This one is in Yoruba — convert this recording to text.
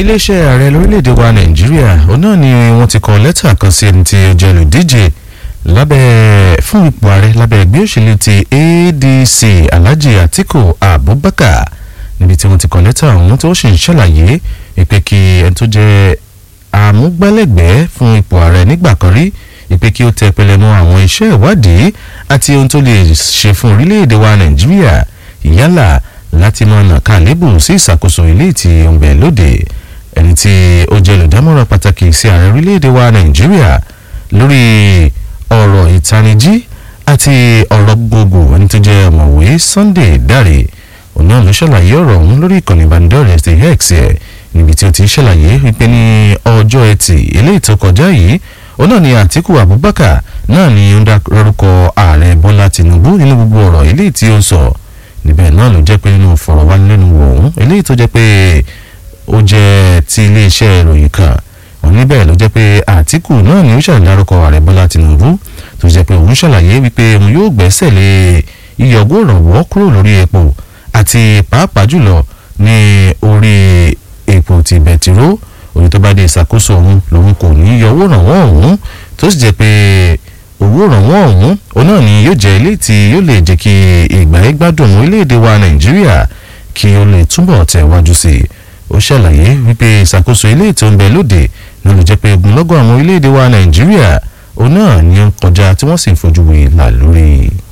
iléeṣẹ́ ààrẹ lórílẹ̀‐èdè wa nàìjíríà òun náà ni wọ́n ti kọ lẹ́tà kan sí ẹni tí ó jẹ́ olùdíje lábẹ́ fún ipò ààrẹ lábẹ́ ẹgbẹ́ òṣèlú ti adc alhaji atiku abubakar níbi tí wọ́n ti kọ lẹ́tà ọ̀hún tí ó sì ń ṣàlàyé ìpè kí ẹni tó jẹ́ àmúgbálẹ́gbẹ̀ẹ́ fún ipò ààrẹ nígbà kan rí ìpè kí ó tẹ pẹlẹmọ àwọn iṣẹ́ ìwádìí àti ohun tó lè ṣe fún orílẹ̀-èdè wa nàìjíríà yálà láti máa nà ká lébù sí ìṣàkóso ilé tí ó ń bẹ lóde ẹni tí ó jẹ́ olùdámọ̀ràn pàtàkì sí ààrẹ orílẹ̀-èdè wa nàìjíríà lórí ọ̀rọ̀ ìtanijí àti ọ̀rọ̀ gbogbo ẹni tó jẹ́ ọ̀mọ̀wé sunday dáre òun náà ló ṣàlàyé ọ̀rọ̀ ọ̀hún lórí ìkànnì ìbánidọ́rẹ̀ẹ́ ti x ẹ̀ níbi tí ó ti ṣàlàyé wípé ní ọjọ́ ẹtì eléyìí tó kọjá yìí òun náà ni àtìkù abubakar náà ni ó ń dárúkọ ààrẹ bọ́lá tinubu nínú gbogbo ọ̀rọ̀ eléyìí tí ó sọ níbẹ̀ náà ló jẹ́ pé nínú ìfọ̀rọ̀wánilẹ́nuwò ọ̀hún eléyìí tó jẹ́ pé ó jẹ́ ti iléeṣẹ́ ìròyìn kan òun níbẹ̀ ló jẹ́ pé àtìkù náà ni ó ṣàdárúkọ ààrẹ bọ́lá tinubu tó jẹ́ pé òun ṣàlàyé wípé òun yóò gbẹ́sẹ̀ lé iyọ̀gbó ìrànwọ́ kúrò lórí epo àti pàápàá jùlọ ní orí epo ti bẹtiró òye tó bá dé ìṣàkóso òun lòun kò ní yọ owó ìrànwọ́ ọ̀hún tó sì jẹ́ pé owó ìrànwọ́ ọ̀hún òun náà ni yóò jẹ́ ilé tí yóò lè jẹ́ kí ìgbà yẹn gbádùn orílẹ̀-èdè wa nàìjíríà kí ó lè túbọ̀ tẹ̀ wájú sí i ó ṣàlàyé wípé ìṣàkóso ilé tó ń bẹ lóde ní ló jẹ́ pé ogunlọ́gọ̀ àwọn orílẹ̀-èdè wa nàìjíríà òun náà ni ó ń kọjá tí wọ́n sì ń fojú wé là lórí.